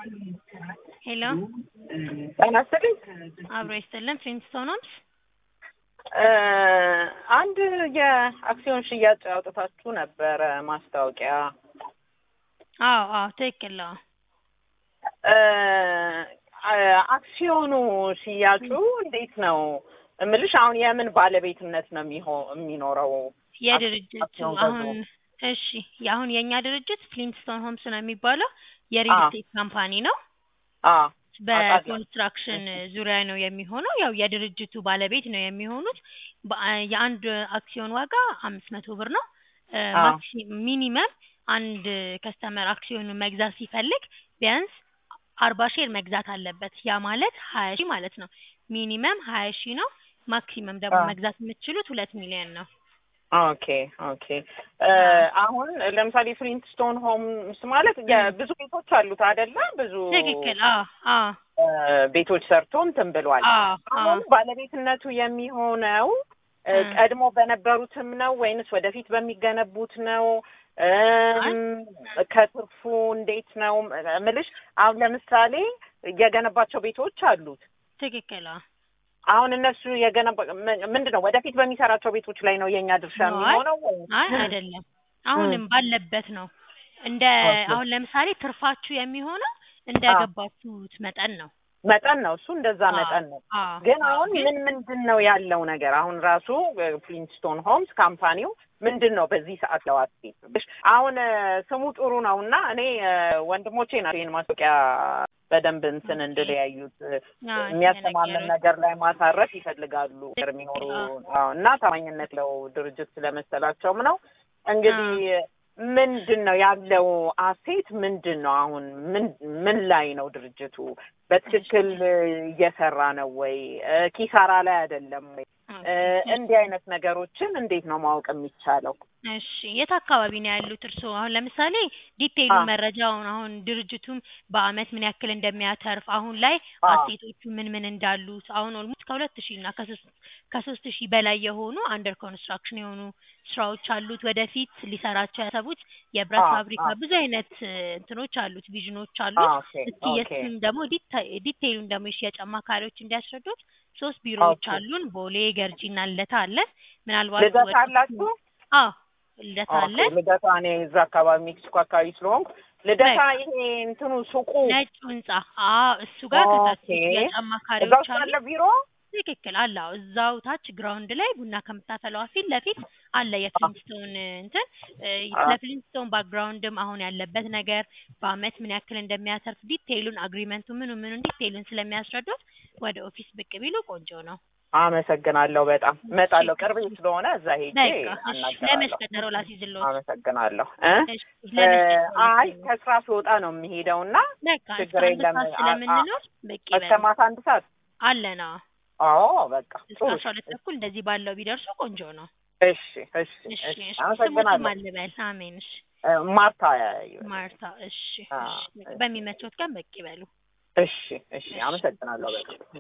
ሄሎ ጤና ይስጥልኝ። አብሮ ይስጥልን። ፍሊንስቶን ሆምስ አንድ የአክሲዮን ሽያጭ አውጥታችሁ ነበረ ማስታወቂያ። አዎ አዎ ትክክል ነው። አክሲዮኑ ሽያጩ እንዴት ነው እምልሽ? አሁን የምን ባለቤትነት ነው የሚሆ- የሚኖረው? የድርጅቱ አክሲዮን አሁን እሺ አሁን የእኛ ድርጅት ፍሊንስቶን ሆምስ ነው የሚባለው የሪል አዎ። ስቴት ካምፓኒ ነው። አዎ በኮንስትራክሽን ዙሪያ ነው የሚሆነው። ያው የድርጅቱ ባለቤት ነው የሚሆኑት። በአ- የአንድ አክሲዮን ዋጋ አምስት መቶ ብር ነው። አዎ። ማክሲ- ሚኒመም አንድ ከስተመር አክሲዮኑን መግዛት ሲፈልግ ቢያንስ አርባ ሼር መግዛት አለበት። ያ ማለት ሀያ ሺህ ማለት ነው። ሚኒመም ሀያ ሺህ ነው። ማክሲመም ደግሞ አዎ። መግዛት የምትችሉት ሁለት ሚሊዮን ነው። ኦኬ ኦኬ። አሁን ለምሳሌ ፍሊንትስቶን ሆምስ ማለት የብዙ ቤቶች አሉት አይደለ? ብዙ ትክክል። አዎ አዎ እ፣ ቤቶች ሰርቶ እንትን ብሏል። አዎ አዎ አሁን ባለቤትነቱ የሚሆነው እ፣ እ። ቀድሞ በነበሩትም ነው ወይንስ ወደፊት በሚገነቡት ነው? እም፣ ከትርፉ እንዴት ነው ምልሽ? አሁን ለምሳሌ የገነባቸው ቤቶች አሉት። ትክክል። አዎ አሁን እነሱ የገነባ ም- ምንድን ነው ወደፊት በሚሰራቸው ቤቶች ላይ ነው የእኛ ድርሻ አይ፣ የሚሆነው ወይ? አይ አይደለም። አሁንም ባለበት ነው። እንደ ኦኬ። አሁን ለምሳሌ ትርፋችሁ የሚሆነው እንደ አዎ። ገባችሁት መጠን ነው። መጠን ነው እሱ እንደዛ አዎ፣ መጠን ነው። አዎ፣ ግን አዎ። አሁን ግን ምን ምንድን ነው ያለው ነገር? አሁን ራሱ ፍሊንስቶን ሆምስ ካምፓኒው ምንድን ነው በዚህ ሰዓት ለዋስቴት አሁን እ፣ ስሙ ጥሩ ነው እና እኔ እ፣ ወንድሞቼ ናቸው ይህን ማስታወቂያ በደንብ እንትን ኦኬ። እንድለያዩት እ፣ አዎ፣ የሚያስተማምን የተነገሩት። ነገር ላይ ማሳረፍ ይፈልጋሉ የሚኖሩ አዎ። አዎ፣ እና ታማኝነት ለው ድርጅት ስለመሰላቸውም ነው እንግዲህ ምንድን ነው ያለው አሴት ምንድን ነው አሁን ምን ምን ላይ ነው ድርጅቱ በትክክል እየሰራ ነው ወይ እ፣ ኪሳራ ላይ አይደለም ወይ እ፣ እንዲህ አይነት ነገሮችን እንዴት ነው ማወቅ የሚቻለው እሺ የት አካባቢ ነው ያሉት እርስዎ? አሁን ለምሳሌ ዲቴይሉ አዎ። መረጃውን አሁን ድርጅቱም በአመት ምን ያክል እንደሚያተርፍ አሁን ላይ አዎ። አሴቶቹ ምን ምን እንዳሉት አሁን ኦልሞስት ከሁለት ሺህ እና ከሶስት ከሶስት ሺህ በላይ የሆኑ አንደር ኮንስትራክሽን የሆኑ ስራዎች አሉት። ወደፊት ሊሰራቸው ያሰቡት የብረት አዎ፣ ፋብሪካ አዎ። ብዙ አይነት እ፣ እንትኖች አሉት ቪዥኖች አሉት። አዎ፣ ኦኬ እስኪ ኦኬ የእሱን ደግሞ ዲታ- ዲቴይሉን ደግሞ የሽያጭ አማካሪዎች እንዲያስረዱት ሶስት ቢሮዎች ኦኬ። አሉን። ቦሌ፣ ገርጂ እና ልደታ አለን። ምናልባት ልደታ ወደፊት- አላችሁ አዎ ልደታ ኦኬ አለን። ልደታ እኔ እዛ አካባቢ ሜክሲኮ አካባቢ ስለሆንኩ ልደታ በቃ። ይሄ እንትኑ ሱቁ ነጩ ህንጻ አዎ፣ እሱ ጋር ከታች ኦኬ። የሽያጭ እዛ አማካሪዎች ውስጥ አሉ። አለ ቢሮ ትክክል አለ። አዎ፣ እዛው ታች ግራውንድ ላይ ቡና ከምታፈላዋ ፊት ለፊት አለ የፍሊንስቶን እንትን እ፣ አዎ። ስለ ፍሊንስቶን ባክግራውንድም አሁን ያለበት ነገር በአመት ምን ያክል እንደሚያተርፍ ዲቴይሉን አግሪመንቱ ምኑ ምኑን ዲቴይሉን ስለሚያስረዱት ወደ ኦፊስ ብቅ ቢሉ ቆንጆ ነው። አመሰግናለሁ በጣም እመጣለሁ ቅርቤ ስለሆነ እዛ ሄጄ በቃ እሺ፣ ለመች አናገራለሁ ቀጠሮ ላስይዝልዎት? አመሰግናለሁ እ እሺ፣ ለመች ቀጠሮ አይ ላስይዝልዎት? ከስራ ስወጣ ነው የሚሄደው እና በቃ እስከ ችግር አንድ የለም። ሰዓት አ- ስለምንኖር በቂ እስከ ይበል ማታ አንድ ሰዓት አለና አዎ በቃ እስከ ጥሩ አስራ ሁለት ተኩል እንደዚህ ባለው ቢደርሱ ቆንጆ ነው። እሺ እሺ እሺ እሺ እሺ አመሰግናለሁ ስሙትም አልበል። አሜን። እሺ እ፣ ማርታ ማርታ። እሺ አ፣ እሺ በሚመቾት ቀን በቂ ይበሉ። እሺ እሺ አመሰግናለሁ በጣም